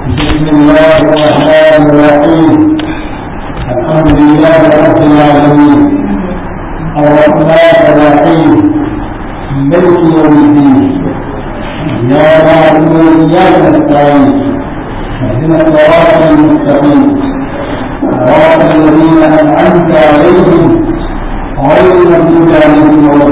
بسم الله الرحمن الرحيم الحمد لله رب العالمين الرحمن الرحيم ملك يوم الدين إياك نعبد وإياك نستعين اهدنا الصراط المستقيم صراط الذين أنعمت عليهم غير المغضوب عليهم ولا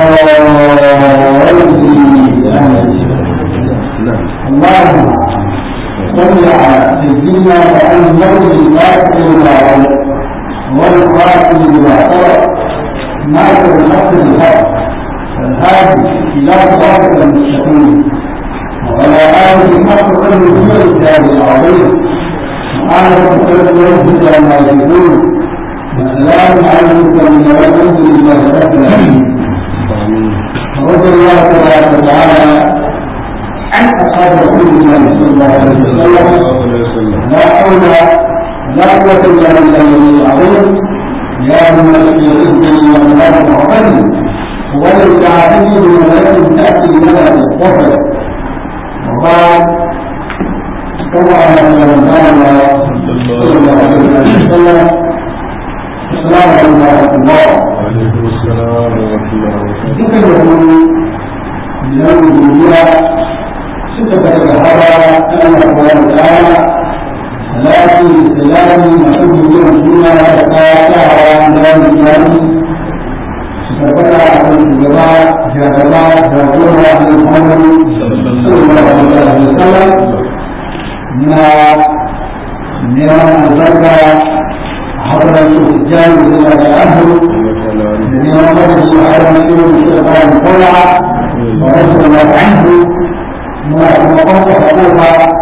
الضالين اللهم صل على سيدنا محمد الفاتح لما غلق والخاتم لما سبق ناصر الحق بالحق والهادي الى صراط المستقيم وعلى اله حق قدره والكتاب العظيم سبحان ربك رب العزه عما يصفون وسلام على المرسلين والحمد لله رب العالمين رضي الله تبارك وتعالى عن اصحاب رسول الله صلى الله عليه وسلم لا حول لا قوه الا بالله العظيم يا من في رزقي والارض وعقلي وللكعبين بملائكه تاتي لنا بالظفر وقال كما قال صلى الله عليه وسلم السلام عليكم ورحمه الله وعليكم السلام ورحمة الله وبركاته ذكر له من الدنيا ستة الهوى أن الله تعالى لكن السلام محب يوم فيما يتقاطع عن دار الإسلام ستبقى على الجماعة جاء جاء عن محمد صلى الله عليه وسلم ما نعم الزكاة حضر السجان وزاد الأهل الذي وقفه على مسير الشيطان طلع ورسل الله عنه وقف حقوق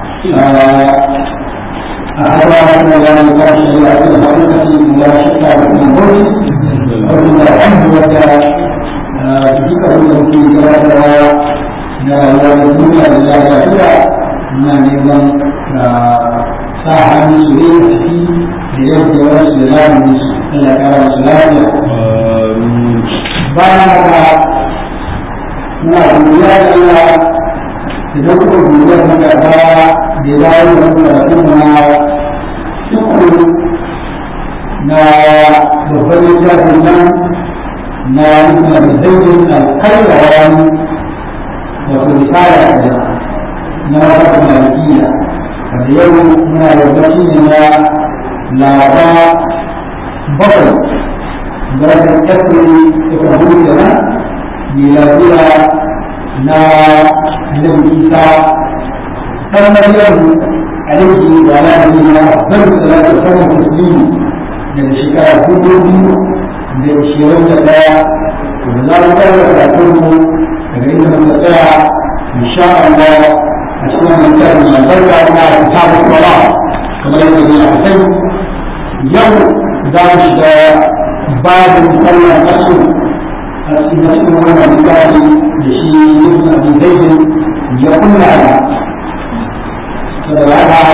أحوال ولا نقاش إلا في الحقيقة لا شك في الموت رضي الله عنه وكان ذكر له في ثلاثة لا يملكون إلا ذاتها من يمن ساحة من سوريا في ليوم جواز سلام من Allah kara masu lafiya bayan haka muna godiya da Allah idan kuka godiya ta gaba da ya dawo da karatun na shukuru na babban littafin nan na nuna da zaujin alkalwawan wato risala da na wata malikiya wanda yau muna yabbaci ne na laraba bakwai darajar ƙasiri suka hudu da nan miladiya na annabi isa ɗan maryam alaihi wa ala nabiyina afdal salatu wa sallam taslimi daga shekara dubu biyu da ishirin da ɗaya da za mu fara karatun mu daga inda muka tsaya insha Allah a cikin wannan tsarin albarka na kitabu sala kamar yadda ya kai yau za mu shiga babin sallar kasu a cikin wannan misali da shi ibn abi zaid ya kunna da saboda haka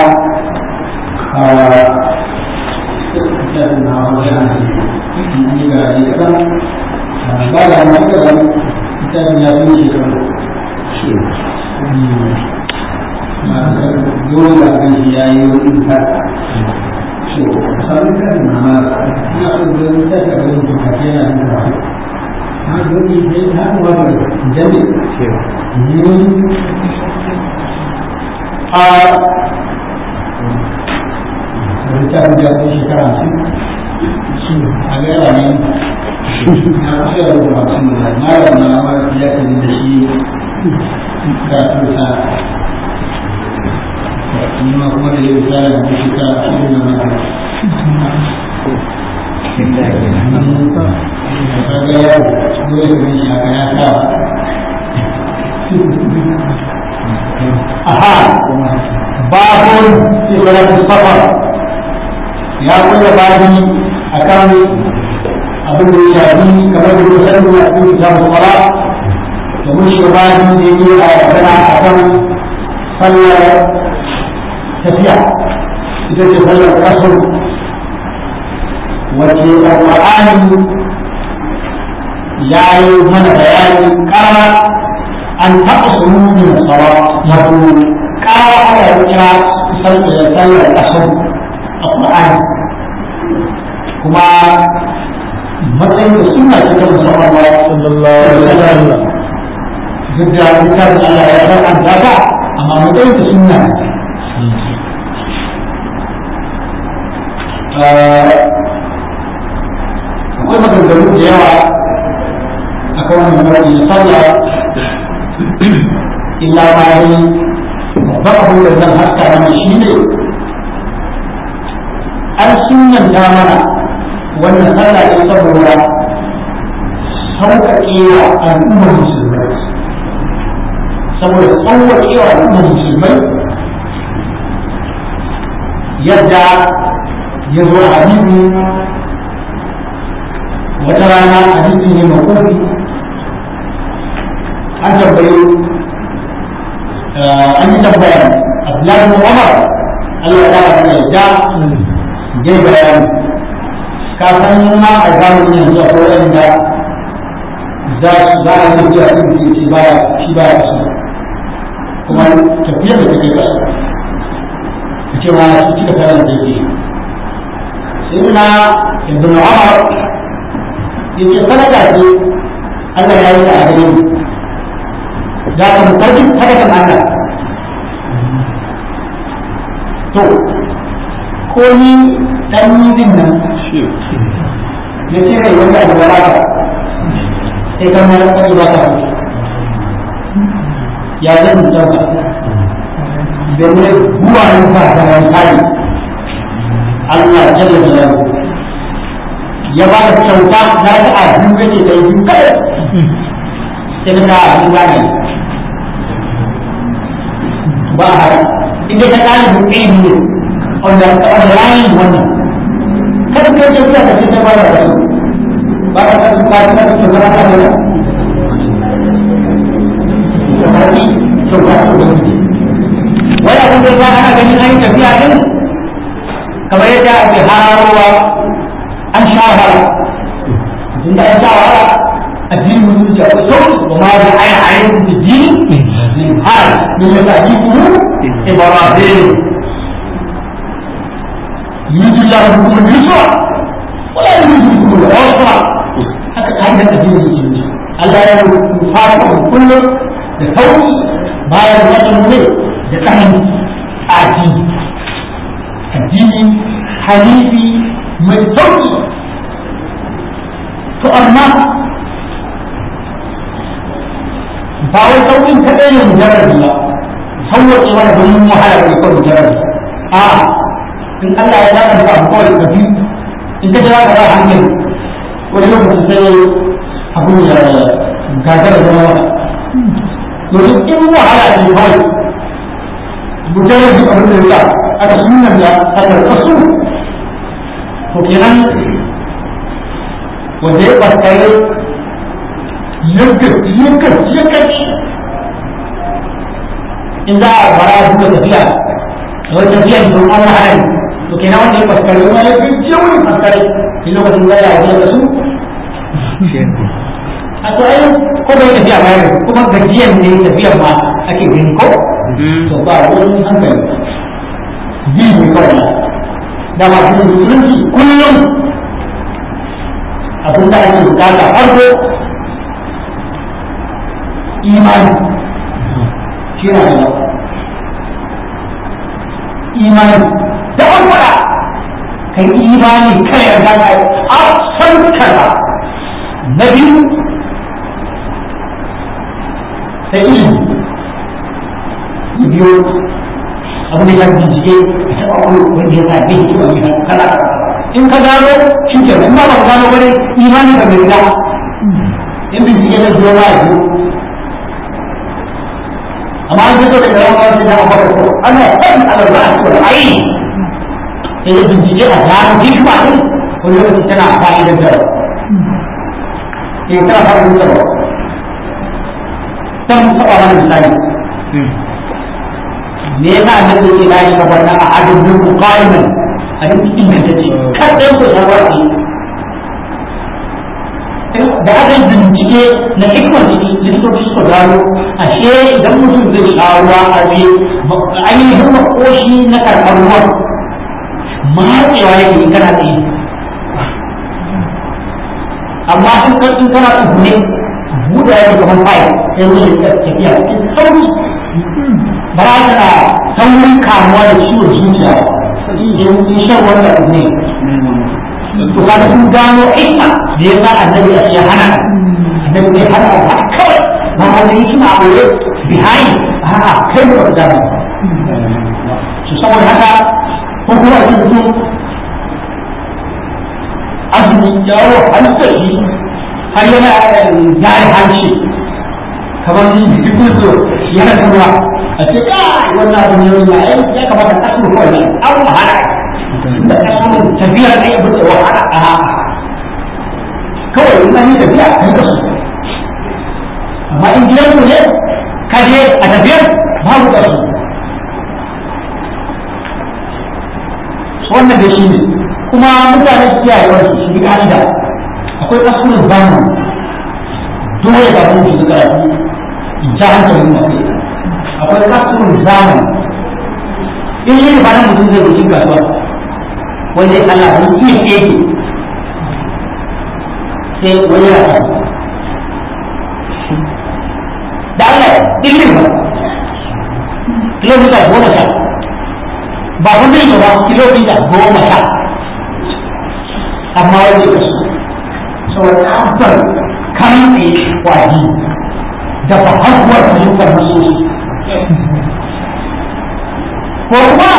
ba da masu da misalin ya fi shekaru dole da kan shi ya yi wani fata sabi kan nama ina so da wani ta ga wani bukatu yana da ba ha dole sai ha wa da jami a wani ta ga wani shekara su a ga yawa ne na kusa da ruwa sun da mara na ma ya kan da shi ga tusa ni ma kuma da yau tsara da shekara ashirin na mata Aha, babun ibarat safar ya kulla babi akan abin da ya shafi kamar da kusa da a cikin kitabun sala da mun shiga babi da yi a magana akan sallar tafiya ita ce sallar kasar wace alƙur'ani ya yi mana bayani ƙara an taɓa sununin tsara wato ƙara aka yi kira sallar asar a Qur'ani kuma matsayin da suna ce ta musamman ba sallallahu alaihi wasallam duk da littafin Allah ya faranta ta amma matsayin da suna akwai maganganu da yawa a kan wannan nau'i na sallah illa ma yi babban abin da zan haska mana shi ne an sunanta mana wannan sallah ne saboda sauƙaƙewa al'ummar musulmai saboda sauƙaƙewa al'ummar musulmai yadda ya zo a hadisi wata rana hadisi ne makofi an tambayi an yi tambaya Abdullahi bin Umar Allah ya ba da yadda ya bayani kafin ma a zamanin yanzu akwai wanda za su za a yi tafiya sun fi shi baya shi baya kasu kuma tafiya da take kasu ta ce ma su cika kayan da yake sai na ibn Umar yace sadaka ce Allah ya yi ta a gare mu da ka mutarki sadakan Allah to ko ni dan yi din nan ya ce kai wanda abu ba ka sai kan nan kai ba ka ya zan mutarka da ne buwa ne ba da wani kai Allah jalla jalaluhu ya ba da kyauta na ta a biyu kake kai biyu kada sai ka a biyu gane ba a haka inda ka ɗalibin ilimi ne wanda wanda layin wannan kada ka yi tafiya ka ce ta ba da rasu ba ka kasu ka ta kasu ta zama ta da kamari kyauta ta ubangiji wai abin da ya ana ganin an yi tafiya din kamar yadda ake hararowa an shawara tun da an shawara addinin musulunci akwai sauki wa ma da ayi ayi da dini har min ya taji kuma ibrahim yuridu Allah bikum al-yusra wa la yuridu bikum al-usra haka kan da addinin musulunci Allah ya fara kullu da sauki bayan wannan ne da tsanani addini addini hanifi mai sauki to amma ba wai saukin kaɗai ne mujarrabi ba sauwaƙe wani domin wahala bai kawai mujarrabi a in Allah ya zaɓa ka abu kawai ka fi in ka jira ka ba hankali wani lokacin sai abu ya gagara zama wata domin in wahala ne kawai mujarrabi abin da ya aka sunan da aka kasu to kenan wanda ya ɓarkare yankin yankin yankin in za a fara duka tafiya da wani tafiya da an wahala to kenan wanda ya ɓarkare wani ya fi jewin ɓarkare shi lokacin da ya yi da su a to ai ko bai tafiya ba yau kuma gajiyan ne tafiyan ma ake gani ko to ba wani hankali ji ne kawai da masu musulunci kullum abin da ake bukata farko imani shi na da imani da wanda kai imani kai yarda ka a san kaza na biyu sai ilimi biyu abin da ya bincike a taɓa wani wanda ya sa ne hikima mai kala in ka gano shi ke in ba ka gano wani imani ka bai da in bincike na zuwa ba ya amma an fito da yawan wasu da aka ko ana san alarba a cikin ayi sai ya bincike a gano hikima din wani lokaci tana fa'idar da ke tana fa'idar da san taɓa wani misali me yasa annabi yake bayan ka wannan a adin duku qa'iman a cikin ingantacce kan ɗan ku shawarci da aka yi bincike na hikmar ciki likitoci suka gano ashe idan mutum zai sha ruwa a biyu ainihin makoshi na karɓar ruwan matsewa yake in kana tsaye amma in kan in kana tsuhune buɗe yake kamar fayil sai ruwan ya tafiya in sauri ba za ta na saurin kamuwa da ciwon zuciya in shan wannan ne to kaga sun gano ilma da ya sa annabi a ya hana annabi bai hana ba kawai ba wani suna aure behind a'a kai ne ba gano su saboda haka ko kuma a cikin azumi yawo halittar shi har yana yare hanci kamar jikin su yana kuma a ce kai wannan abin yau ya ya kamata a kasu kawai an wahala da kasu tafiyar ne abin da wahala a kawai in an yi tafiya kai ka su amma in gidan ku ne ka je a tafiyar babu ka su wannan da shi ne kuma mutane su kiyaye wani su bi ka'ida akwai kasuwar zamani dole ba mun ji karatu ja hankalin mafi akwai kasuwar zamani in yi ba nan mutum zai rufi kasuwa wanda ya kalla wani iya keke sai wani ya kalla da Allah ɗin ba kilomita goma sha ba kun zai ba kilomita goma sha amma wani ya kasu saboda tabbar kan tsaye kwaji da fahakuwar fahimtar nasosi ko kuma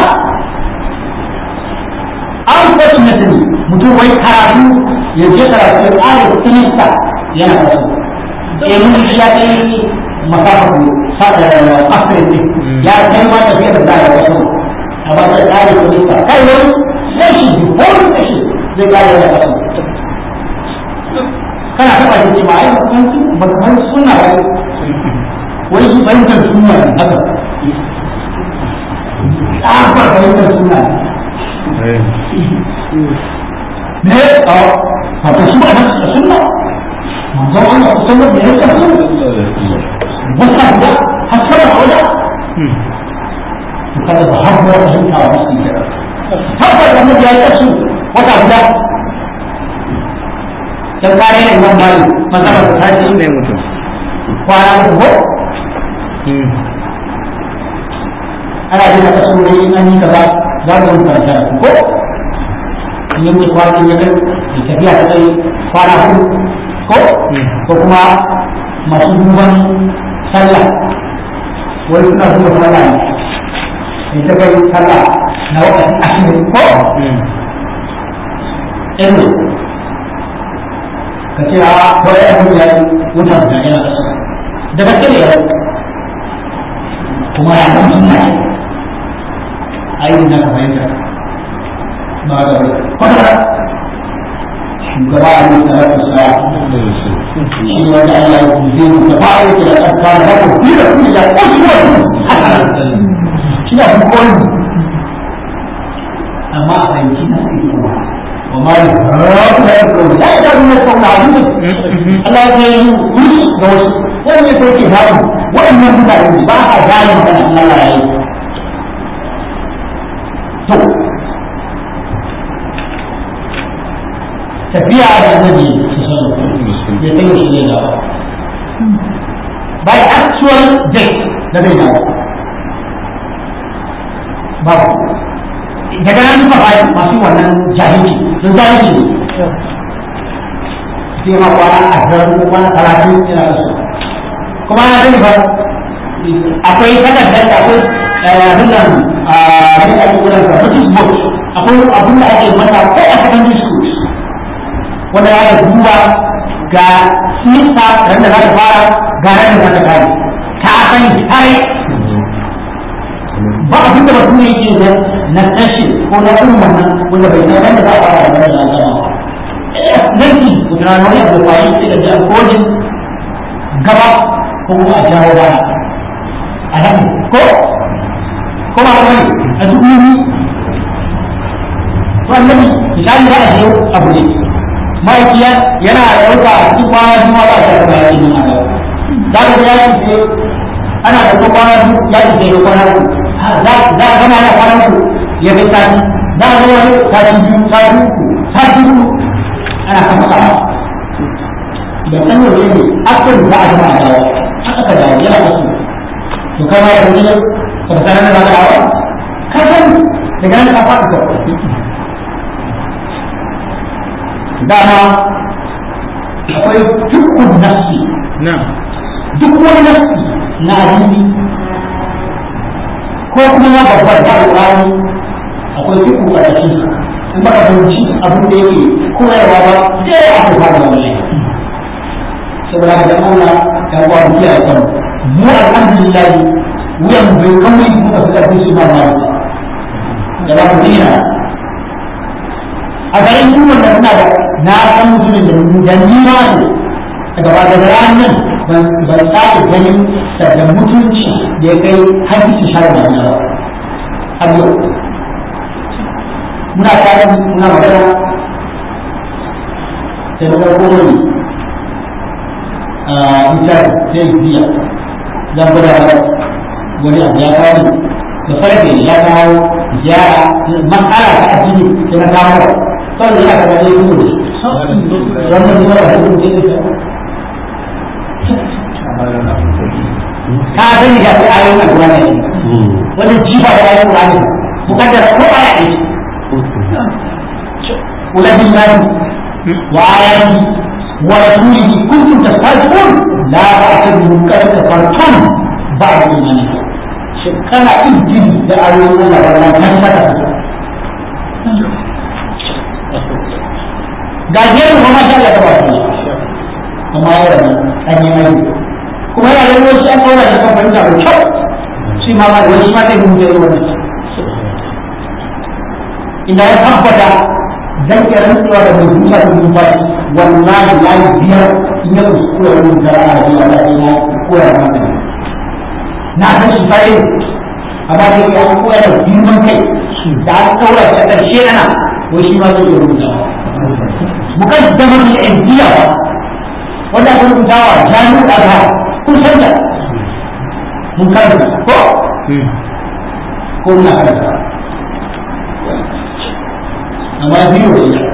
an kwasu na sani mutum wai karatu ya je karatu ya ƙara sinista yana kasu domin shi ya kai masafafu asirin ne ya kai ma tafiya da zaya wasu a ba ta ƙara sinista kai wani sashi wani sashi zai ƙara da kasu kana taɓa shi ce ma ai ba kan suna ba wai shi fahimtar suna ne haka tsabar fahimtar suna ne ne a wata su a nasu suna manzon Allah ku sanar da yadda su wata guda har sama a wada to kada ba har kuma fahimta wa musu kira tabbata da mutum ya yi kasu wata guda dan kare ne imam malik masalar ta ce ne mutum kwana uku ana jin da kasu ne in an yi kaza za mu yi karanta ko in yi mutu kwana ya kai da tafiya ta kai kwana hudu ko ko kuma masu duban sallah wani suna duba sallah ne da ta kai sallah na wakati ashirin ko ɗin ka ce a kawai ya mutu ya yi wutar da yana da suka da gaske ne yau kuma ya kan suna yi ayyukan da ka fahimta ba ga kwata shugaba a yi salatu sa shi ne wanda Allah ya kuzi mu da ba'a yake da tsarka da haka fi da kuma da kusurwa shi da hukun amma a fahimci na sai kuma وما يهرب لا يكون لا يجب من يكون عظيم الله يقول دوس وين يكون كتاب وين يكون عظيم باها جاي من الله لا يعيش تو tafiya da annabi ya kai shi ne dawo by actual date da bai dawo babu daga nan suka bayan masu wannan jahili sun jahili ne sai ma kwana ashirin ko kwana talatin yana da su kuma na sani ba akwai takardar da akwai abin nan a abin da ake kira da notice board akwai abin da ake mata ko a secondary schools wanda ya duba ga sinista ran da za ta fara ga ran da za ta kare ta sani tare ba abin da mutum yake da na tashi ko na irin wannan wanda bai san wanda za a fara da wannan zama nan ki guda wani abu kwayi sai da jan kodin gaba ko kuma a jawo baya a nan ko ko ba wani a duk yini to annabi misali za a je abu ne ma'aikiya yana ɗauka a cikin kwana juma ba ta da bayan yin a za ka ga ya ce ana da kwana biyu ya ce da kwana biyu za a gama da kwana biyu ya fi sati za a zama sati biyu sati uku sati uku ana kama kama da san yau ne akwai za a zama a dawo haka ka dawo yana kasu to kai ma ya fi ne ka fi sanar da dawo ka san daga nan ka faɗi kawai dama akwai dukkan nafsi duk wani nafsi na addini ko kuma na babbar da alƙur'ani akwai duk ƙarƙashin in ba ka fahimci abin da yake koyarwa ba sai a ku fara wallahi saboda da Allah ya kwa mu kiyaye kan mu alhamdulillah wuyan bai kawai muka fi ƙarfi su ma ba da ba mu dina a garin kuma da suna da na san mutumin da da ni ma ne daga ba daga ranar ban ban sake ganin da mutunci da ya kai har su shara da ba har yau muna tare muna magana sai na farko wani a misali sai biya zan gwada wani abu ya kawo da farfe ya kawo ziyara matsala ta addini sai na kawo kawai yana kama ne kuma wannan ne ba su ne ka sani da ayoyin alƙur'ani wani jifa da ayoyin alƙur'ani mukaddara ko aya ne kula billahi wa ayati wa rasulihi kuntum tastahzi'un la ta'tadiru qad kafartum ba'da imanikum shekara injili da ayoyin Allah wannan kan saka ga jerin kuma sha Allah ta ba amma ya rabu an yi mai kuma yana da wasu an kaura da kan fahimta da kyau shi ma ma wani ma zai mutu da wannan ina ya tabbata zan iya rantsuwa da mai zuciya da numfashi wallahi ya yi biyar in ya kuskura wani zara a jiya da ya koya mata na san shi fare amma da ya koya da girman kai da an kaura da ƙarshe ana wai shi ma zai iya rubutawa mukaddamar da indiya ba wanda aka rubutawa jami'ar azhar kun san da mun karanta ko ko muna karanta amma biyu da ita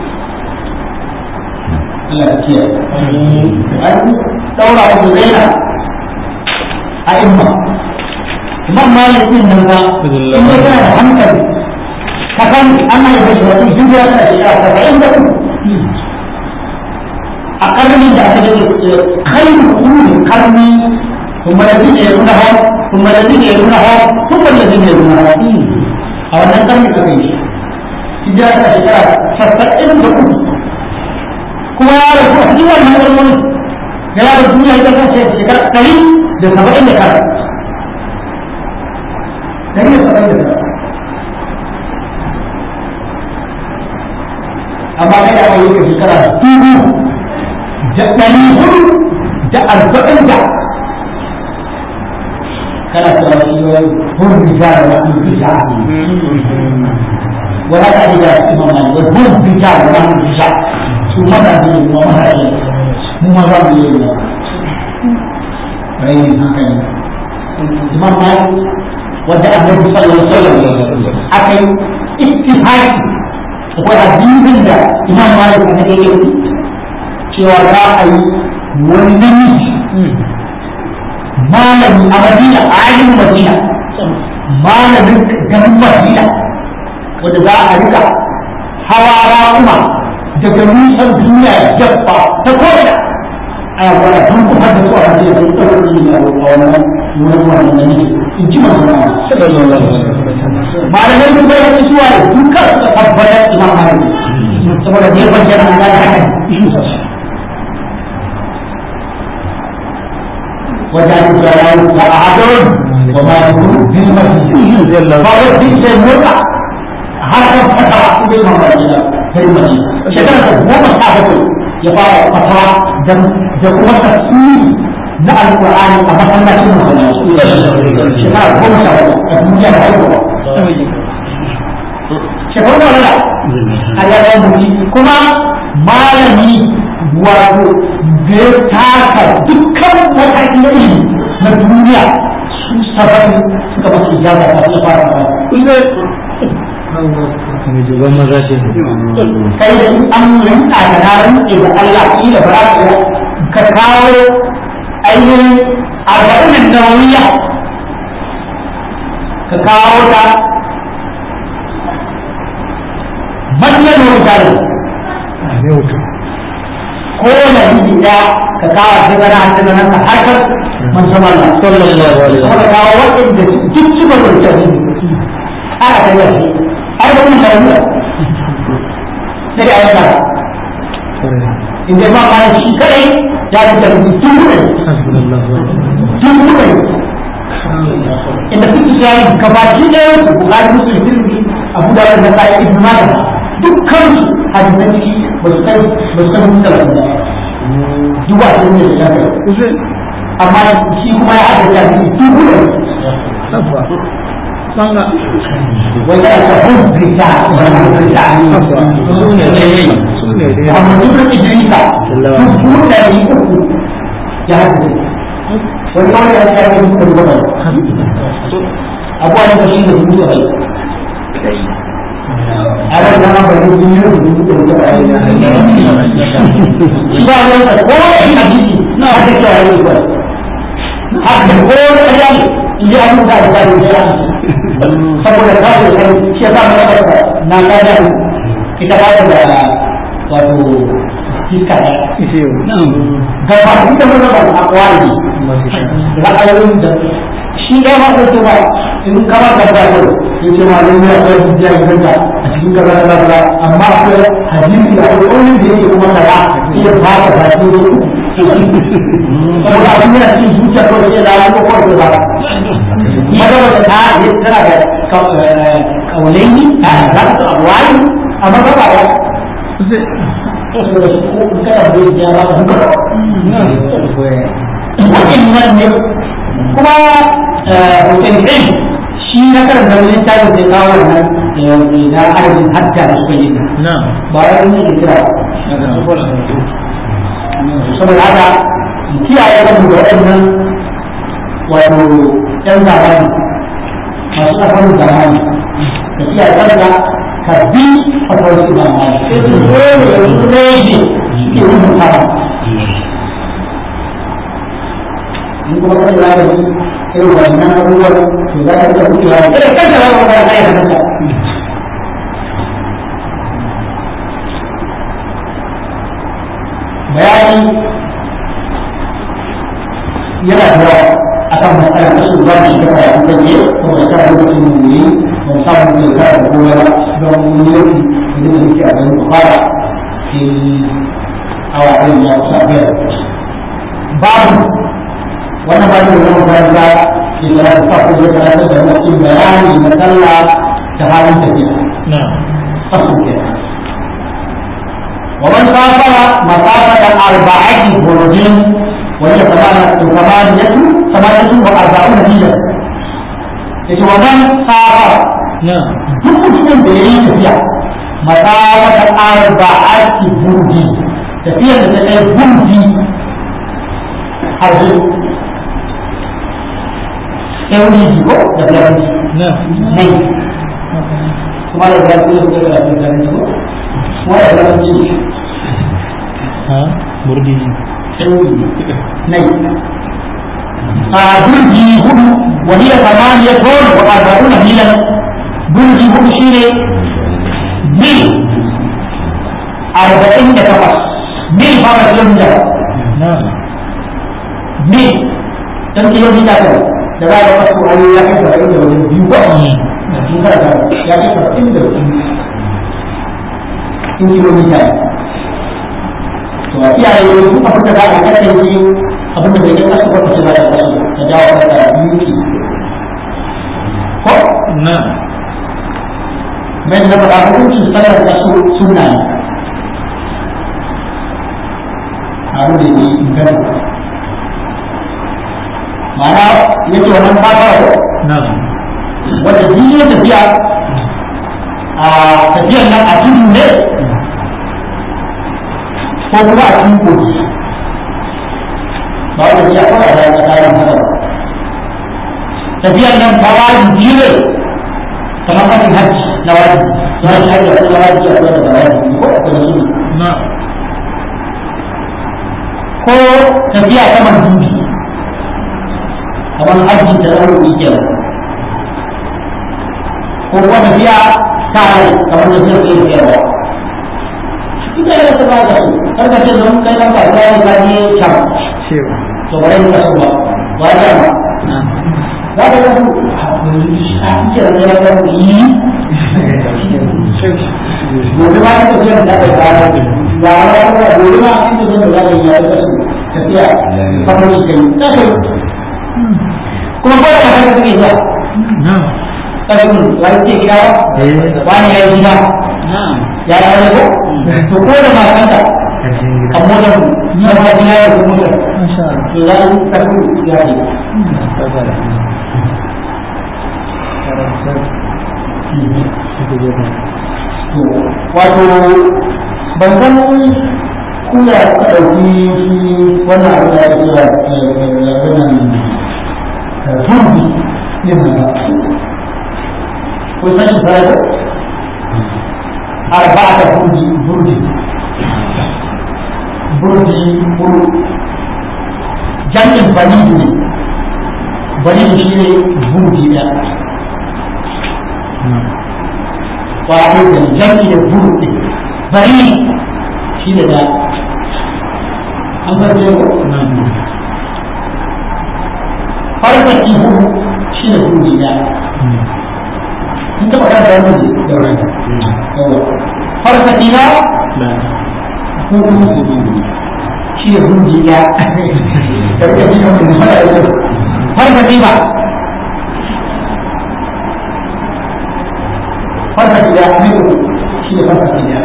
Allah ya kiyaye an daura abu zaina a imma imam malik din nan ba in ya kana da hankali ka san an haife shi wata hijira ta shekara saba'in da uku a karnin da aka yi kai kuri karni kuma da zai yi nuna hau kuma da zai yi nuna hau kuma da zai yi nuna hau a wannan karni aka yi hijira ta shekara sassa'in da uku kuma ya rasu a cikin wannan karni ya ya rasu duniya ita kan shekara ɗari da saba'in da kara ɗari da saba'in da kara amma kai da aka yi shekara dubu da ɗari hudu da arba'in da kana cewa shi wai hun bija da wani bija wani ta ji da imam mali wai hun bija da wani bija su mana ne mu mana ne mu ma za mu yi ne rai haka ne imam mali wanda annabi sallallahu alaihi wasallam aka yi ittifaqi akwai hadisin da imam mali ne yake cewa za a yi wani namiji malami a madina a ayin madina malamin garin madina wanda za a rika hawa kuma daga nisan duniya jabba ta ko'ina a yakwara tun kuma da su a madina sun tsawon ne a wannan wurin wannan namiji in ji masu malamai sun bai wani zuwa da duka suka tabbatar imam malami saboda ne bayyana Allah ya haka وجعلوا جلاله فأعدون وما يكون في المسجد فهو في شيء مرقع هذا فترة في المدينة في المدينة شكرا هو مصحفه يبقى فترة دم دم تفسير na alƙur'ani a masallacin masallaci shekara goma sha hudu a duniya da haihuwa shekaru da wala a yayin mutu kuma malami wato da ya taka dukkan matakin ilimi na duniya su saba'in suka masu ijaza ta su fara ba mai juban maza ce kai da in an rinka da na rinke da Allah kila ba za ka kawo ainihin arba'in da wuya ka kawo ta manyan mutane a ne wuta ko na yi da ka kawo ta gana ta gana ta harkar manzon Allah sallallahu alaihi kuma ka kawo waɗanda duk suka rubuta ne aka ta yi har da kuma shari'a sai da ayyuka in dai ba ma shi kadai ya fi da tun kuɗi tun kuɗi inda suke shayi gabaki ɗaya su bukari musu sirri abu da wanda ta yi ibn majah dukkan su hadisan ciki ba su kai ba su kai musu da duk ba su ne da shafi amma shi kuma ya haɗa da shi tun kuɗi wai ya ta hun rita wani rita su ne dai su ne dai amma duk da idrisa duk ɗari uku ya haɗa da wani wani ya ta yi musu da wani abuwa ne ba shi da dubu da bai a ran zama ba ne dubu da dubu da bai shi ba wani da ko in hadisi na haka ke yayi ba haka ko da ya yi ya yi da da ya saboda ka ce sai shi ya samu da na ka da ita ba da wato fiska ne ga ba ita ba da akwai ra'ayoyin da shi ɗaya ma ɗauke ba in kama da ba yau ya ce ma zai ya kai hujja ya ganta a cikin gaba da gaba amma akwai hadisi da akwai ƙaunin da yake kuma kaya iya ba ka ba shi ne saboda abin yana cikin zuciya ko da ya ko ko da ba maza wata ta yi tana da kaulaini a rasu abuwai amma ba ba ya saboda su ko kada bai ya ba ka waɗannan ne kuma hoton ɗin shi na karanta wani tarin da kawo wannan na adadin hajja da suka yi ba ya yi ne kira saboda haka kiyaye kan da waɗannan wato ɗan zamani masu ƙasar zamani da kiyaye kanka ka bi fatawar su zamani sai su rage suke rubuta in kuma kan da yi irin wannan abubuwan to za ka iya wucewa da kai kanka za ka fara kai kanka bayani yana da yawa akan matsalar da su ba shi da karatu da ke ko da kara lokacin mu ne ba mu samu da kara da kowa ba don mun yi da da muke a garin fara sai awa ɗin ya kusa biyar babu wannan ba da wani makaranta ke da ta fa ko da ta da wani bayani na sallah da halin tafiya na fasu ke wa man safara masafata arba'ati burjin wa hiya thamaniyatu thamaniyatu thamaniyatu wa arba'una mila yace wa man safara na duk mutumin da yayi tafiya masafata arba'ati burjin tafiyar da ta kai burji har teori ko da filaranci na nai kuma da filaranci da kuma da filaranci ko kuma da filaranci ha burdi teori nai a burji hudu wani da samaniya ton wa arba'una milan burji hudu shine mil arba'in da takwas mil ba ma kilomita na mil dan kilomita kawai da za a ga wasu hanyoyi ya kai saba'in da wajen biyu ba in kana da ya kai saba'in da biyu in kilomita ne to a iyaye ne duk abin da za a kasance abin da bai kai kasu wata shi za ta kasu ta jawo kanta biyu ki ko na mai na faɗa hukuncin sallar kasu sunna ne abin da ke inganta ma'ana yake wannan fata ko na wanda duk ya tafiya a tafiyar nan a tudu ne ko kuma a cikin kogi ba wanda ya kawai a ranar tsarin hada tafiyar nan ta wajibi ne kamar kafin hajji na wajibi na hajji hajji a kuma wajibi a kuma da wajibi ko a kuma suna na ko tafiya ta mandubi kamar hajji da ɗaukar kenan ko kuma tafiya ta rai kamar da zai iya siyarwa ita da ta ba da su kar ka ce don kai nan ba ta yi ka je can cewa to bare ka so ba ba ta ba na za ka ga su a cikin da ya ga yi gobe ma ta tafiya da ta ba da ba ba ba gobe ma in ta zo da za ka yi ya ta tafiya kamar shi kai ta kai kuma ko da ka ga kake zuwa na kafin wani ce gida eh wani ya yi gida na ya yi wani ko to ko da makanta karshen a gida motar na ma gida ya yi motar masha Allah to za a yi kafin ya yi to wato ban san kuna ka ɗauki shi wannan abu da ya kira wannan turbi yin nan ba ko san shi fara ko arba'ata burji burji burji buru jami'in balidu ne balidu shi ne burji da wato da jami'in da buru ne bari shi ne da an farce ko farfaki buru shi ne burji da in taɓa kan da wani da wani farfaki na shi ne burji da farfaki na wani farfaki ba farfaki da ne shi ne farfaki da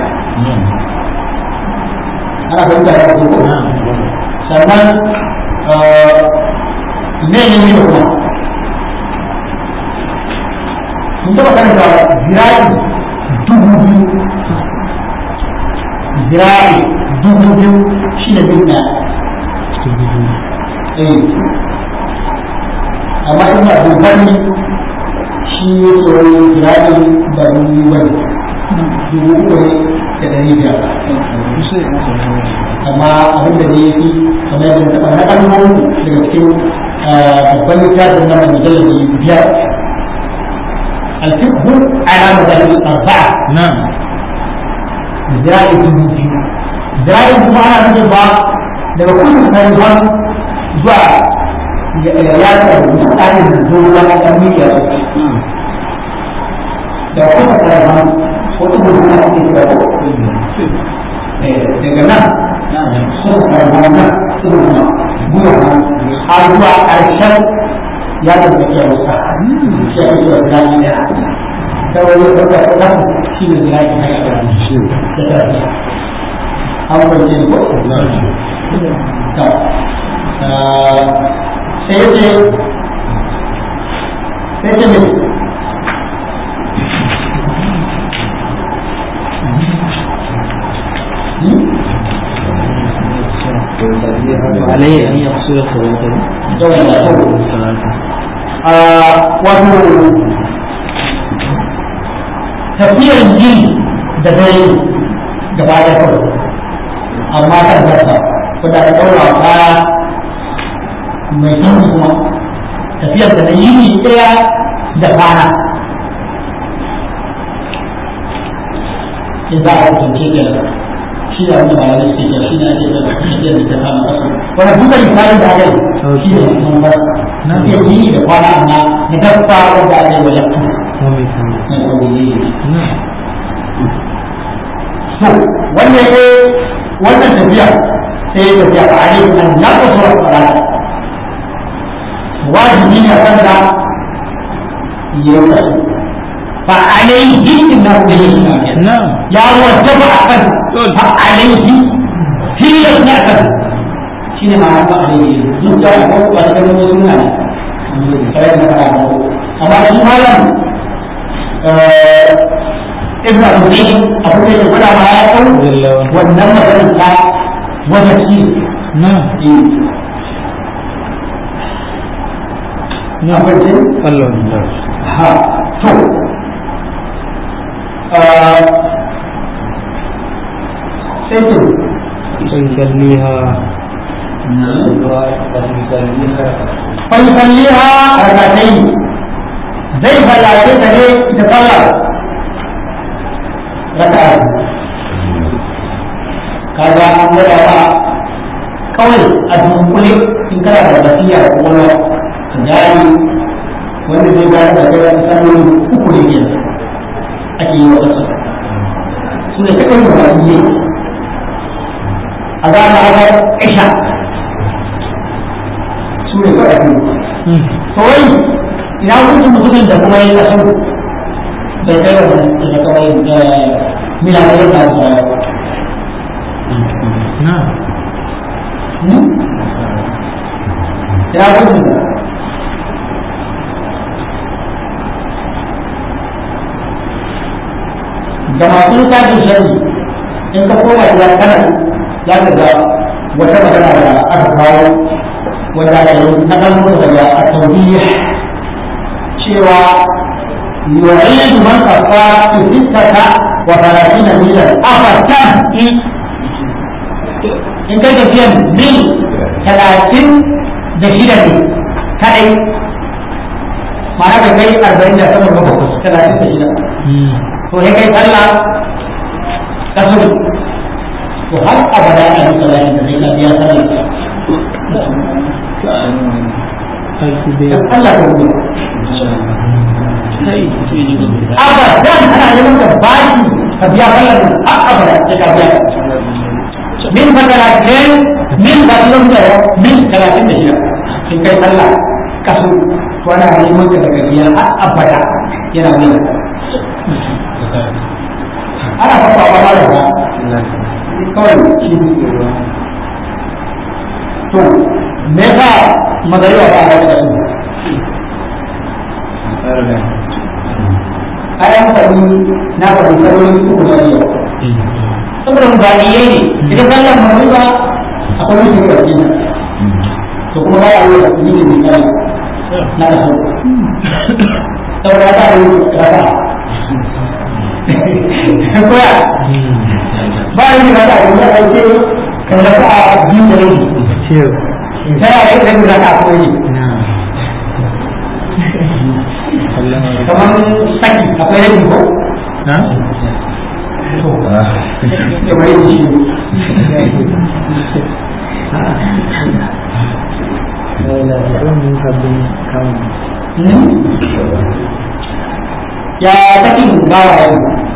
ana fahimta ya ko sannan ne ne ne kuma mun taɓa karanta zira'i dubu biyu zira'i dubu biyu shi ne bin ɗaya eh amma in ba dogari shi ne tsoron zira'i ba dubu bane dubu uku ne da ɗari biyar amma abin da ne fi kamar yadda taɓa na ɗan daga cikin babban littafin na mai mujallabi biyar الفقه على مذاهب الأربعة نعم ذراع الجنوبي ذراع الجنوبي أنا أقول بقى لما كل فريقان زوا يا مستعد النزول ولا أمريكا لو كل فريقان وتقول هنا في كتابه daga nan sun karɓar nan sun kuma buwa har zuwa ƙarshen ya da ke wasa shi ake zuwa birane da ta wani wata wata shi ne birane na gaba da ta fi an kwanci ko ta sai ce sai ce mai عليه أن يقصر صلاته ثلاثة wato tafiyar jini da dare gaba da kawai amma kan zarta wadda ta ɗaura kaya mai kyau kuma tafiyar da na yini ɗaya da kwana in za a hukunce ke shi da wani bayanai suke ke shi ne ake da tafiyar da ta kama kasu wani duka misalin da aka yi shi ne mun bar na fiye yini da kwana amma na dabba wanda aka yi wajen tu ومن ثم na ɗauri نعم to wannan ne wannan tafiya sai ya tafiya a ainihin nan ya kaso a tsarata wajibi ne a kan da ya yi kaso fa alaihi na kuma نعم ya wajaba a kan fa alaihi tilas ne a kan shi ne ma'ana fa alaihi duk da ko ba ta gano suna ne kare na fara ko amma shi malam ibn al-Qayyim abu da ya gwada ma ya kawo wannan maganar ta wajen shi نعم abin ce Allah ha to sai ce فيصليها فيصليها ركعتين زي فلاته تجي تصلى ركعة kaga an gwada ba kawai a dunkule in kana da basira ko wani ka gani wanda zai gane da kai wani salloli uku ne ke ake yi wa wasu su ne kaɗai da wani yi a gane haka isha su ne kawai ake yi to wai ina hukuncin mutumin da kuma ya kasu bai kai wa da kawai mila da yadda su نعم ya hukuncin da da masu littafin shari in ka koma gida kana za ka ga wata magana da aka kawo wanda da yi na ɗan daga a tauriya cewa yu'ayyidu man kafa fi sittata wa thalathina milan afatan in kai tafiyan mil talatin da shida ne kadai ma'ana da kai arba'in da sama ga bakwai talatin da shida to sai kai sallah kasuri to har abada a yi sallah da sai ka biya sallah Allah ka rubuta abadan ana neman ka baki ka biya sallah har abada sai ka biya min fa talatin min ba tulun da min talatin da shida in kai sallah kasu to ana neman ka daga biya har abada yana wani ana fafa ba ba da kawai shi to me yasa magariba ba a da su ayan faɗi na faɗi sarori uku da yau saboda mubaiyai ne idan sallar magariba akwai mutum ƙarfi to kuma ba a yi da yi da misali na da su saboda ta yi rasa koya ba a yi rasa a yi rasa kan rasa a biyu da rabi ta yaya yi rabi rasa a koyi kamar saki akwai rabi ko kamar yin shi ya sakin bawa yau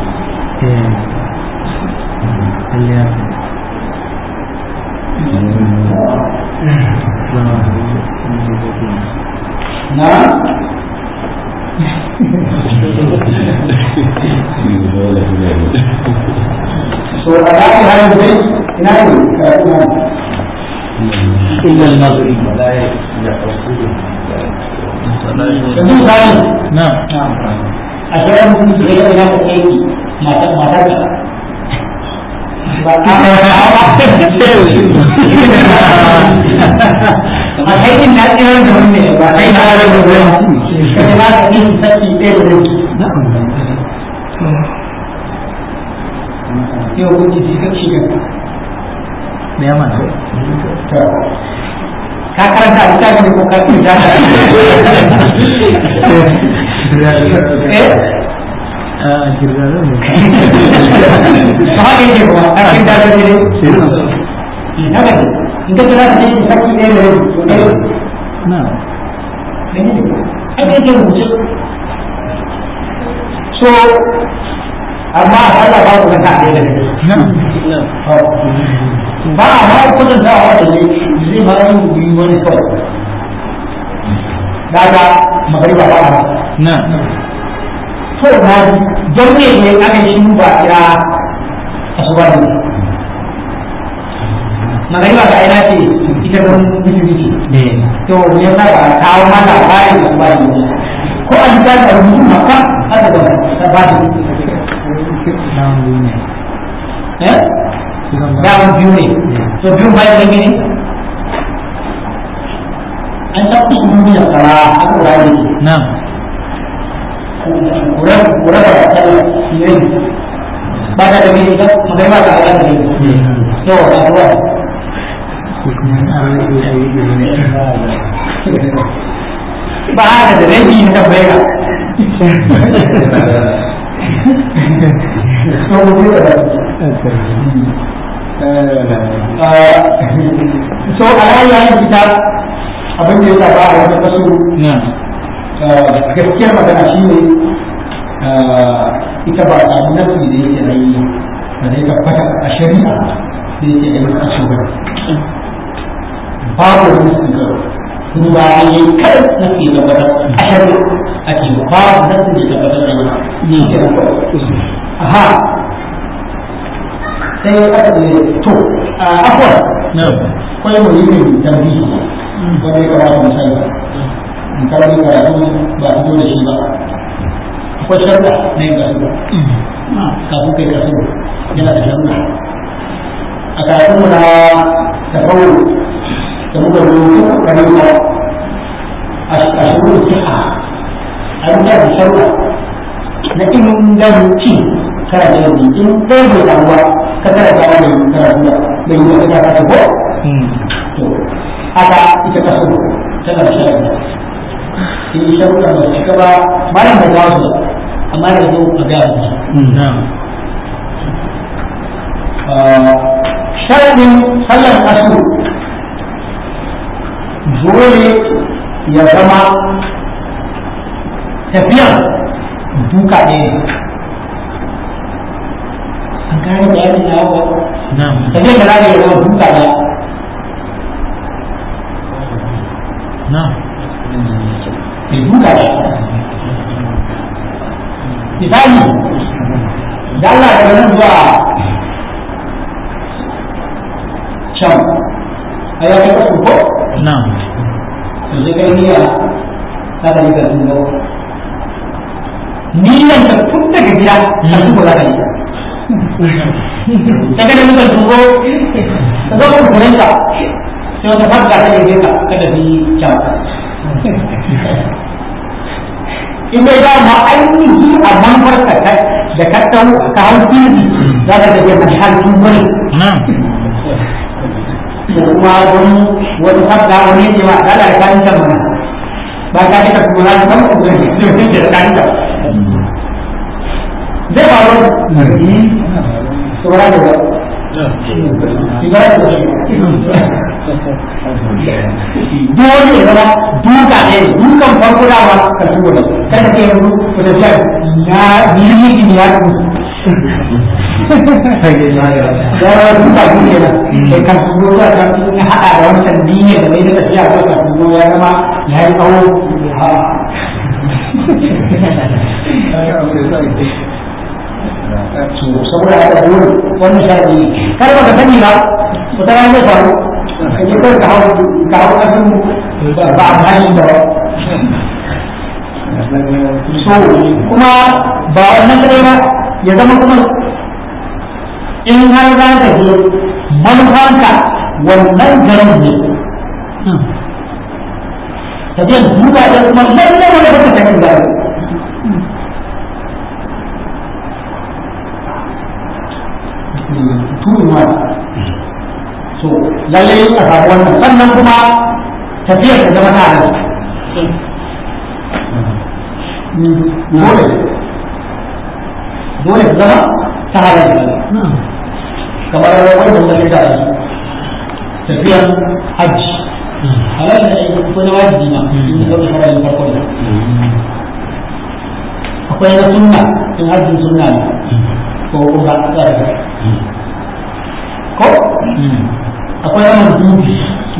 na so a zaɓi hannun zai ina ne karatu na إلا المغرب yanzu misali نعم a shirin mutum da ya ina da kai matar matar da ba a a kai din na tsirar da wani ne ba kai na da wani kai na da yin saki ɗaya da wani yau kuke shi ka shi ka me ya mana ka karanta a littafi ko ka fi ta eh a girgaza ne ba haka yake kuma a cikin dalar ne haka ne in ka kira ka ce saki ɗaya da wani to ɗaya na haka yake rubuce so amma a sallah ba ku kanta ɗaya da ba a ma kudin da a wata ne zai ma yi yi wani kawai daga magariba ba a na to na don me ne aka shi ba kira asuba ne magariba ga ina ce ita don musulunci ne to me yasa ba a kawo ma labarin asuba ne ko an ta da rubutu maka aka ga ta ba shi na wani ne eh daman biyu ne to biyu bayan da gini an ta kusa mu da tsara aka rayu na'am kura kura ba ta ne ba ta da gani ba mai ba ta da gani to da ruwa ko kuma an rage a yi ne ba haka da rabi na bai ga to mu da so alayyar kita abin da ya saba a wata kasu na'am gaskiyar magana shi ne ita ba a samu nafi da yake na yi da zai tabbata a shari'a da yake da maka su ba babu wani su ga duba a yi kar nafi da wata a shari'a ake babu nafi da tabbatar da yi ke da aha sai aka ce to a akwai na'am kwai mu yi mai tambihi wanda ya kamata mu sani in karbi karatu ba a da shi ba akwai sharuɗa na yin kasu kafin kai kasu yana da sharuɗa a karatun mu na tafawo da muka rubuta rayuwa a sharuɗa siha a yi da sharuɗa na inganci kana da yanzu in ɗaya bai samu ba ka tara ta da yin karatu ba bai yi wata ta ko to haka ita kasu tana da sharuɗa in sharuɗa ba su cika ba malam bai kawo su ba amma da zo a gaya su na'am sharaɗin sallar asu dole ya zama tafiyar duka ɗaya ne an gane bayanin na yawa na'am tafiyar da za ya zama duka ɗaya na'am ke duka ɗaya misali da Allah daga nan zuwa can a ya kai kasu ko na'am to sai kai niyya ta da nika sun zo niyyan ta tun daga gida a su za ka yi ta gada muka sun zo ta zo kuma kuren ka sai wata fadda ta yi ka ka tafi can in bai da ma ainihi a manufar ka ta da ka tau ka hau fili za ka tafi mai halin bane na'am ko kuma wani wani fadda wani ne ma da da kan ta mana ba ka ji ka kuma na kan ku ne da da kan ta zai faru saboda da dole ya zama duka ne dukan farko da ba ka shigo da kada ke yanzu wata shan na bilimi ne ya ku da duka ne na sai kan shigo da kan ya hada da wancan diniya da mai da tafiya ko ka shigo ya zama ya yi tsawo saboda haka dole wannan sharadi kar ba ka sani ba wata rana zai faru ka je kawai ka hau ka hau kasin ba a hali da so kuma ba wannan kadai ba ya zama kuma in har za ka je manufanka wannan garin ne ka je duka da kuma lallai wani ba ka sani ba turin wani so lallai a samu wannan sannan kuma tafiyar ta zama tare dole dole ta zama tare kamar wanda muka kira da su tafiyar hajji halal da aiki ko na wajibi ma in ka ɗauka farajin farko da akwai na sunna in hajjin sunna ne ko kuma tsara ko akwai yawan dubi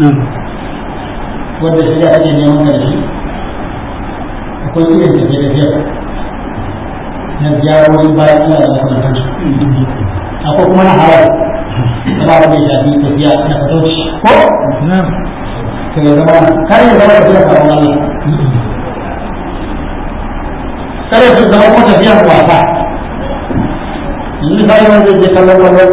wanda shi da ake neman da shi akwai irin tafiye tafiye na ziyarorin bayan Allah da makamantar akwai kuma na harar kama da ya shafi tafiya na fatauci ko to ya zama kar ya zama tafiya sabon Allah kar ya zama kuma tafiya wasa yanzu misali wanda zai je kallon kwallo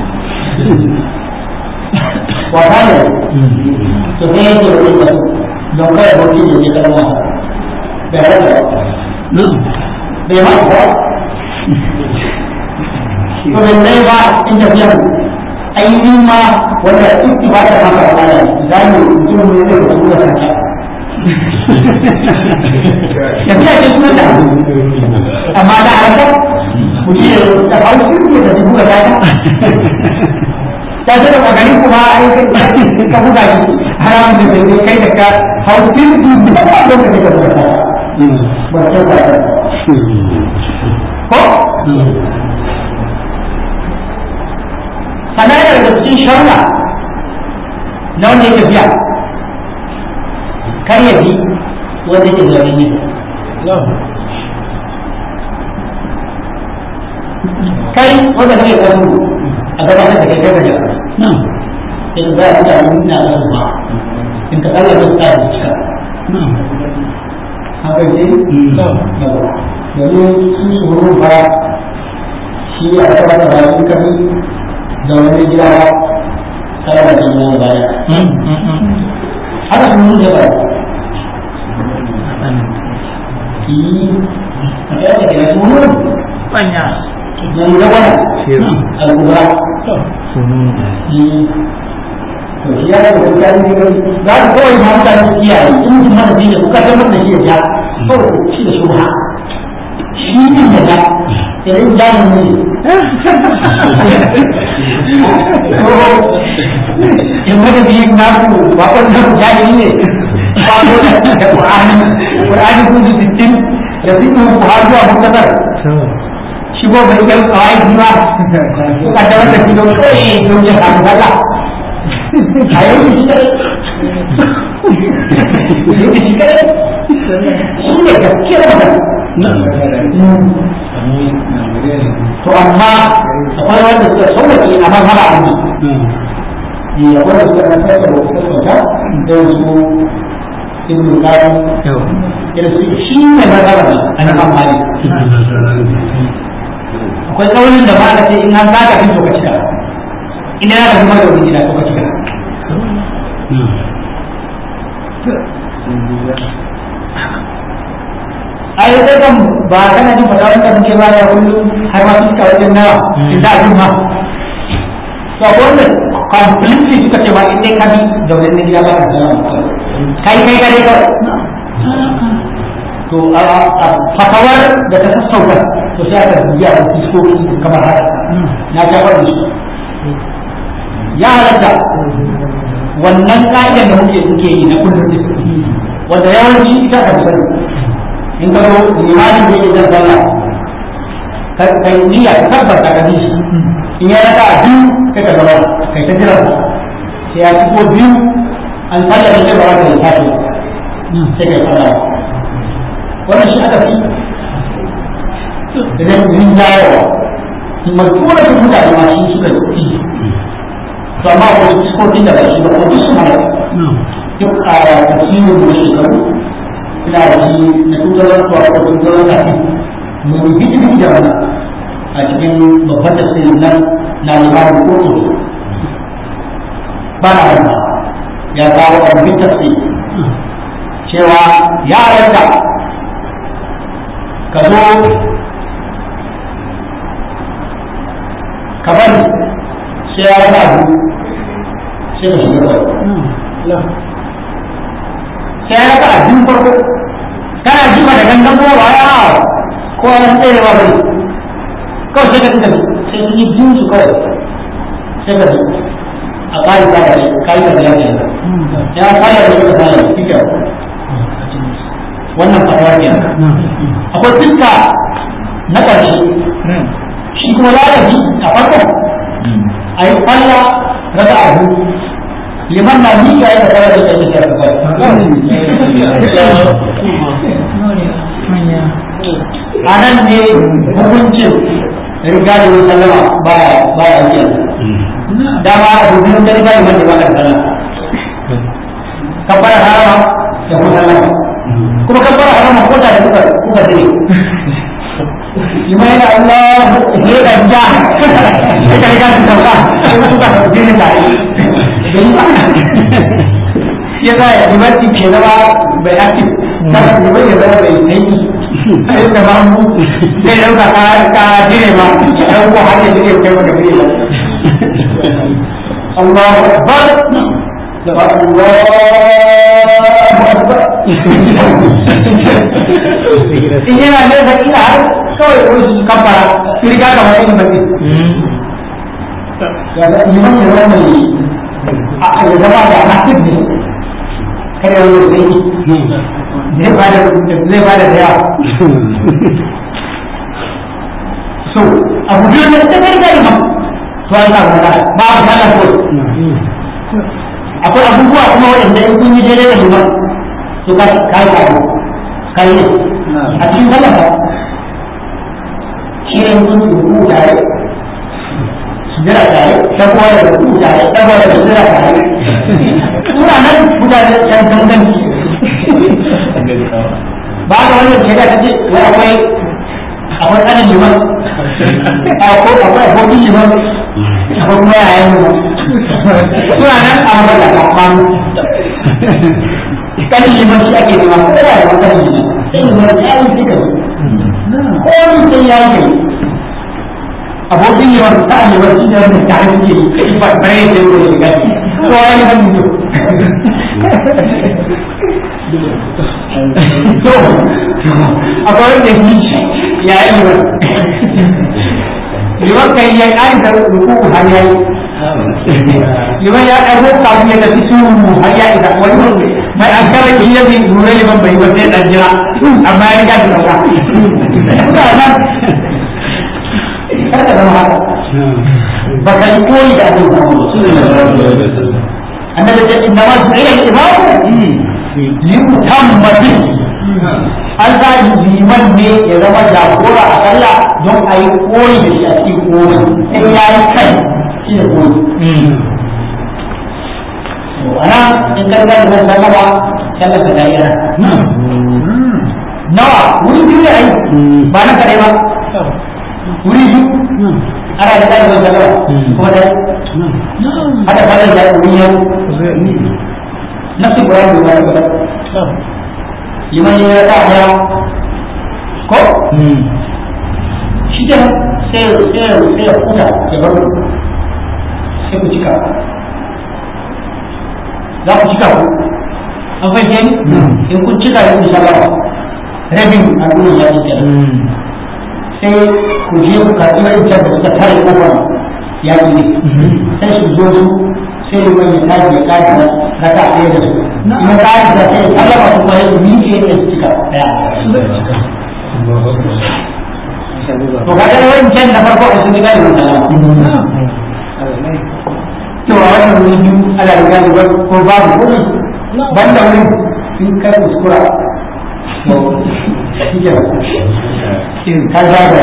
wasa ne to sai yake da wani wasu don kada bauchi ne ke kalma bai rasa bai ma ko to bai zai ba in tafiya ainihin ma wanda ita ba ta maka wala za mu mutum ne zai ka tura kanta tafiya ce kuma da amma da harkar mutum ya da hau sirke da dubu da kanta ta ce da maganin kuma ai ka buga shi haramun da bai kai da ka hau sirke da ba don ka kai da buga kanta ba ta ba ko sannan yana da cikin sharuɗa na wanda ya tafiya kar ya bi wanda ke zaune ne kai wanda kake gano a gabatar da kai kai gajar in za a mutane na da ba in ka tsalla da tsara da cika haka ce domin su su huru ba shi a gabatar da su kami da wani gida ba kada da jami'a baya haka sun nuna ba yi a kai da kira sun nuna Banya. na nuna wani al'ura yi to shi ya da kuka yi ne za ku kawai ma mutane su kiyaye in ji mana zai da kuka tabbatar da shi ya ja kawai shi da shubha shi din da ja idan jamin ne in wani biyu na ku ba wannan jahili ne ba ko da da Qur'ani Qur'ani ku sittin da su ku har zuwa muktasar shi ko bai kai kawai ba ko ka da wanda kido kai don ya ka daga ayo shi kare shi kare shi ne gaskiya magana to amma akwai wanda suka sauwaki a mazhaba a ne ya wanda suka na sassa da wasu sauka da su ibn qayyim ya su shi ne mazhaba a nan amali akwai kaunin da ba ka ce in an zaka fin to ka cika in yana da kuma da wani gida to ka cika ai sai kan ba kana jin fata wanda muke ba ya kullum har ma suka wajen nawa in da abin ma to wannan completely suka ce ba in dai ka bi da wani gida ba ka zama kai kai kai kawai to a fatawar da ta sassauka to sai aka biya da fiskoki kamar haka na ta faɗi su ya halatta wannan ka'idar da muke suke yi na kullum wanda yawanci ita ka sani in ka zo limanin da yake zan sallah kai niyya ka tabbata ka bi shi in ya raka a biyu kai ka zama kai ta jira sai ya ci ko biyu an sallah da kai ba za ka yi tashi sai kai sallah wannan shi aka fi da zai yin jayawa majura da mutane ma shi suka yi to amma ko su ko da ba shi ba ko su ma duk a tafsirin da shekaru ina da shi na tutar ko ko tutar da shi mu yi bidi da wannan a cikin babban tafsirin nan na limamin kotu ba na wannan ya kawo a rubin tafsir cewa ya halatta ka zo ka bari sai ya rasa abu sai ka shiga kawai sai ya rasa abin farko kana jima da gangan kuma ba ya ko an tsaye ba bari kawai sai ka tuka sai su yi biyun su kawai sai ka a ƙari ba da kai ka da yake ya fara da suka fara kike wannan fatawa ke akwai fiska na ƙarshe shi kuma lalabi a farko a yi kwalla rasa abu liman na miƙa ya tafiya da kai da a nan ne hukuncin riga da wani sallama baya baya biyan dama abu biyu da riga da wanda ba ka sallama kabbara harama da kuma sallama kuma kabbara harama ko da kuka kuka dare lima yana Allah ne da ja sai ka riga da sauka sai ka tuka da dinin tare bai ba ya za ya limanci ke zama bai active kada liman ya zama bai sanyi sai da ba mu sai dauka ka ka dire ma dan ko har ya dire kai maka dire ba Allahu akbar Allahu akbar in yana ne da ina har kawai wani su kafara su riga ka wani yin baki ya da liman ya zama mai a ya zama da active ne kada wani zai zai bada zai bada da yawa so abu biyu ne ta kai kai ma to an samu da ba a kana ko akwai abubuwa kuma wanda in kun yi daidai da liman to ka kai ka ko kai ne a cikin sallah shi ne kun ku tare sujjara tare shakuwa da ku tare shakuwa da sujjara tare suna nan mutane can ganganci ba da wannan shari'a ta ce wai akwai akwai tsanin liman akwai akwai abokin liman akwai kuma yayan liman suna nan a mabar da kafanu kanin liman shi ake nema ko da yawan kanin liman sai liman ya yi duka ko ni sai ya yi abokin liman ta liman shi ne wanda tare suke yi ba bare da yau da shiga ko ya yi hannu to akwai wanda yi ya yi liman liman kai ya ƙari da ruku har ya yi liman ya ɗago kafin ya tafi su har ya isa wani mai an kara ki yi yin lura liman bai ba sai ɗan jira amma ya riga da ɗauka kuka nan kada zama haka ba ka yi koyi da abin da annabi ce inna ma su'ila al-imamu limutamma bihi an sa liman ne ya zama jagora a sallah don a yi koyi da shi a cikin koyi in ya yi kai shi ne koyi ana in karkar da zan sallama sallar ka ta yi ana nawa wuri biyu ne a yi ba na kare ba wuri biyu ana da zai zan sallama kuma da hada falon da wuri yau nafsi Quran juga ada. Lima yang ada ada. Kok? Sudah saya saya saya punya saya baru saya pun cakap. Dah pun cakap. Apa yang yang pun cakap yang insyaallah. Review aku nak jadi cakap. Saya kujian buka ini jadi sekitar orang yang ini. Saya sudah sai liman ya tashi ya tashi na raka ɗaya da su in tashi da sai sallama su kuma yadda miƙe da su cika ɗaya to kaga da wancan da farko a sun gani wannan sallama to a wannan wuri biyu ala da gani ko babu kuɗi banda wurin in kai kuskura to shi ka zaga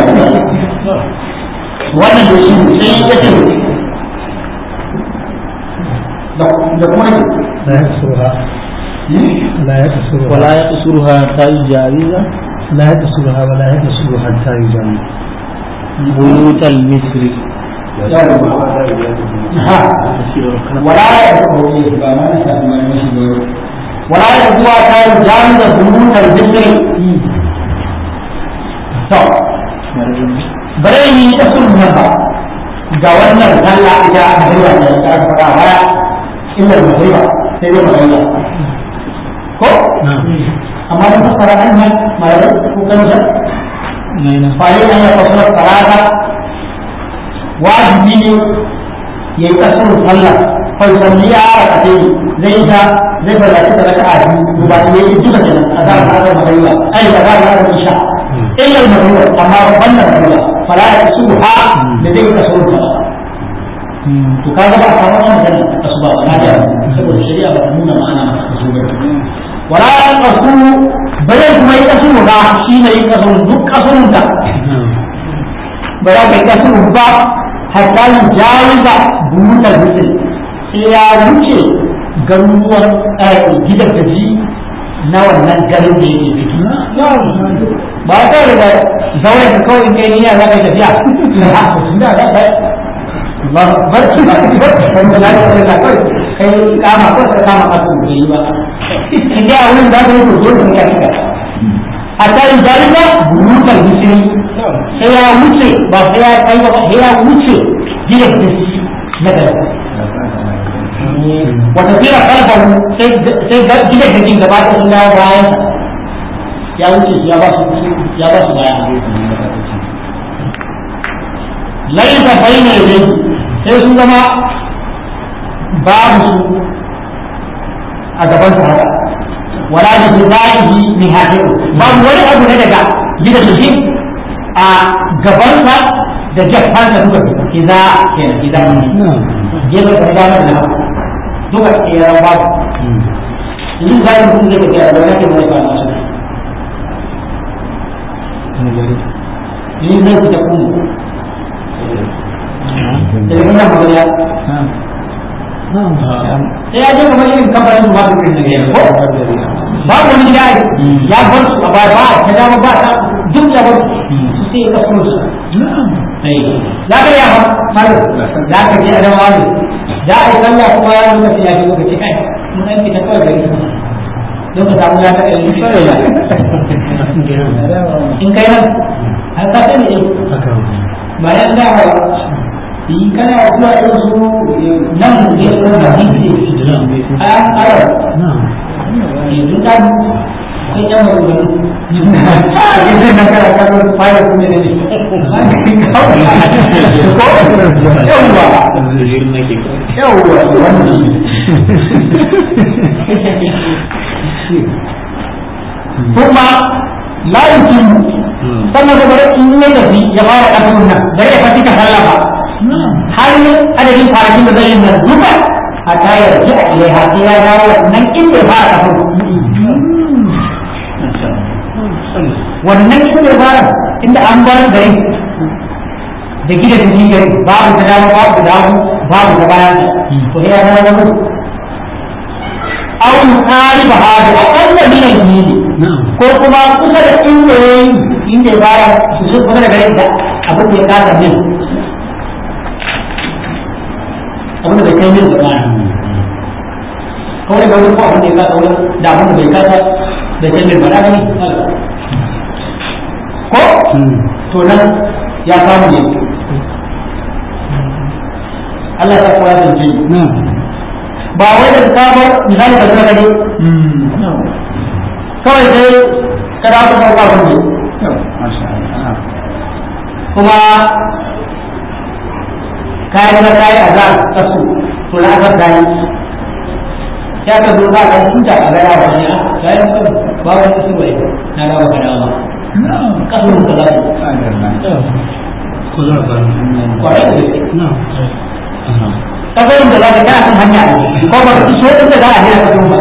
wannan da shi sai ya ce da kuma لا يقصرها لا يقصرها ولا يقصرها حتى يجاوز لا يقصرها ولا يقصر حتى يجاوز بيوت المصر ولا ولا يقوى كان جامد بيوت الذكر to bare yi ta sun ba ga wannan sallah ita a hanyar da ta fara baya illa magriba sai dai magriba ko amma da fasara an nan malamai ko kan sa fa'in an ya fasara salata wajibi ne ya yi kasar sallah fai salli ya ara a dai zai ta zai fara ta raka a biyu ba ne yi duka kenan a za a ga magriba ai da za a ga isha illa magriba amma wannan magriba fala ya su ha da zai kasar sallah to kaga ba a samu wannan magana asuba ba na da saboda shari'a ba ta nuna ma'ana masa kaso ba wala ya kasu bare kuma yi kasu ba shi ne yi kasu duk kasurun da ba za ka yi kasu ba hatta yi jawiza burutar mutum sai ya wuce garuruwan gidan gaji na wannan garin da yake ciki ba ta daga zaure ka kawai in kai niyya za ka yi tafiya tun da za ka yi Allah barci ba ki barci kan da lafiya da kai kai kama ko ka kama kasu bai yi ba in dai a wurin za ka yi to dole ne ka shiga a tayin jarida burukan bisiri sai ya wuce ba sai ya kai ba sai ya wuce gidan bisiri na gaba wata fira kalfahu sai sai gidan da jin gaba da sun dawo bayan ya wuce ya ba su ya ba su baya laisa bayna yadayhi sai sun zama babu su a gaban su haka wala da su ba'ihi ni hadiru babu wani abu ne daga gidan su a gaban sa da jafan sa duka idza kenan idza gefe da ganar da haka duka tseren babu yin zai mutum zai tafiya da wani mai ba masu yin zai fita kuma daga nuna magana sai ya je kamar irin kamfanin su masu irin daga yanzu babu wani gida ya bar su a baya ba ta dama ba ta duk ya bar su sai ya kasu su za ka yi amma malu za ka je a dama wani za a yi sallah kuma ya nuna sai ya fi lokaci kai mun ɗan fita kawai gari don ka samu ya ta ɗari in kai nan har ka sani ne ba ya da ba in kana zuwa irin su nan ne ko da hadisi a ara yanzu ta kai yan magana yanzu na kana kallon fayar kuma ne ko yawwa yawwa wannan kuma la yukimu sannan da bari in ya tafi ya fara kafin nan bari ya fati ka sallah ba har adadin kwanakin da zai yi nan duka a tayar ji a ilai har ya dawo nan inda ya fara kafin wannan inda ya fara inda an bar gari da gida da ji gari babu ta dama babu da damu babu ta bayan to ya dawo da mutu aw yuqariba hada aqalla min al-jili ko kuma kusa da inda yayi inda ya fara su su kusa da garin da abin da ya kasa min abin da bai kai min da kawai ga wani ko abin da ya kasa wani da abin da bai kasa da kai min ba da ne ko to nan ya samu ne Allah ta koya da ji ba wai da ka bar misali da kana gani kawai sai ka da ka sauka kunne kuma kayan da kayi azar ta su to na azar da yi ya ka zo ba ka tuta a gaya wa ne a kayan kan ba wani su bai na dawo ka dawo kasu ka za su kwarai da gaske kasarin da za ka kana kan hanya ne ko ba ka so inda za a je ka zo ba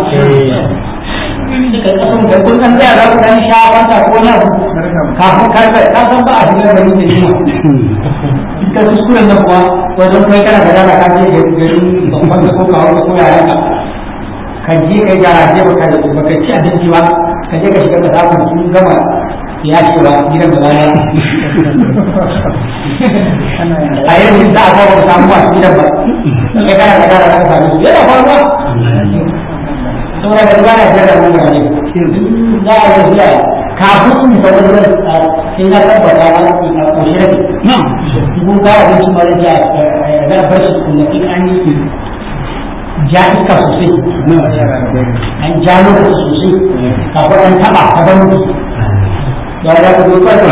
suka kasan da kun san tsaya za ku dan sha wata ko na kafin karfe ka san ba a cikin gari da shi ka kuskuren nan kuwa wajen kai kana da dama ka je garin babban da ko kawo ko yaran ka ka je kai garaje ba ka ba ka ci abinci ba ka je ka shiga ka samu sun gama ya ce ba gidan da baya a yanzu za a kawo samu masu gidan ba kai kana da gara ka samu su yana faruwa saboda da ba na jira mun ga ne za a yi zuwa kafin mu sauka da sai na tabbata na a koshi rabi kun ka abinci ma da ya bar shi kuma in an yi ja iska sosai an ja lokaci sosai kafin an taba ta ban mutu ba ya ku zuwa ta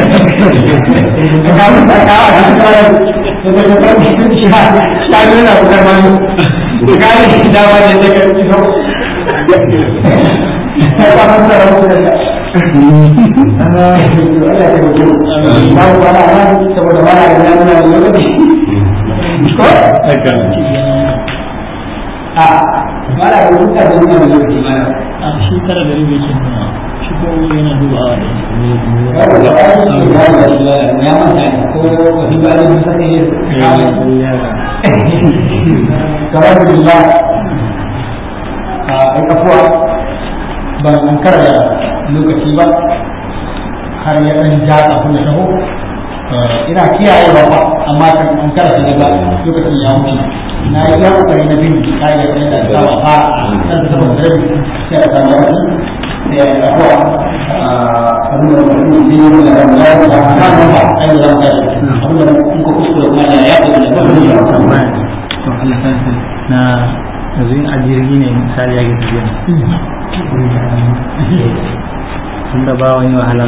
ka mun ta ka a cikin kawai da ta ta shi ha ta yi na kuka ma ni ka yi da wani da ka ci sau ta ba mun da rabu da ta Allah ya tabbata ba ku ba na saboda ba na da nan da lokaci ko a ba da wani da wani da lokaci ba a shi tara da rubi ke nuna shi ko yana dubawa da ya da ya yi da ya ya manta ne ko wani ba da musa ne kamar da billah a ai kafuwa ban an kara lokaci ba har ya dan ja kafin ya taho ina kiyaye ba amma kan an kara shi daga lokacin ya wuce na yi yan kokari na bin kayan da ta ba ba san sama da rabi sai a samu wani sai a yi abuwa abin da mutum sai yi da ran da ya ba a kan ba a yi zama kai abin da kun ka kuskure kuma ya ya da ya ba ya ba to Allah ta sa na yanzu in a jirgi ne misali ya gaji yana tun da ba wani wahala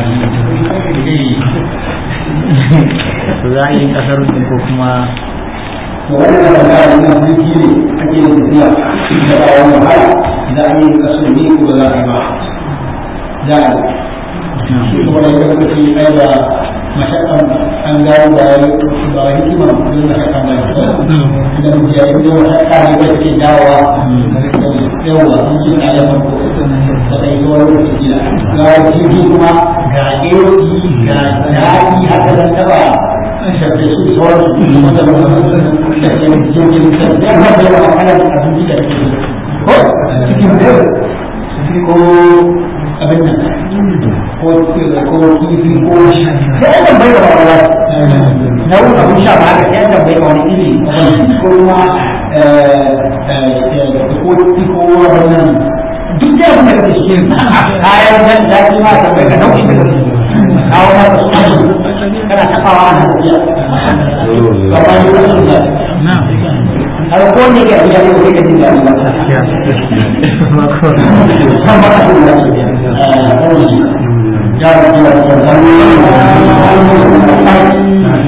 to za a yi kasar din ko kuma to wannan da ba da nan jirgi ne ake yin tafiya da ba wani wahala da an yi kasu ne ko ba za a yi ba da shi kuma da ya lokaci ai ba mashakan an gano ba ya ba hikima don mashakan ba idan mu ya yi mashakka ne ba take dawowa yawa sun ji na ya farko ba ta yi zuwa lokaci gida ga jirgi kuma ga eroki ga daɗi haka zan taɓa shafe su sauran su wanda ba da ke jirgin kan ya ba da yawa ana da abinci da ke ko cikin da ko abin nan ko ko kifi ko sai an tambayi da wani na wani abin sha ba haka sai an tambayi da wani iri ko kuma ko kifi ko abin nan duk da abin da kake cikin kayan nan da ki ma tambayi ka nau'in da kake kawo ma da su kana tabawa ana tafiya ba ba ni wasu da na har ko ne ke abiya ko ke jin daɗi ba kan ba ka jin daɗi ya rabu da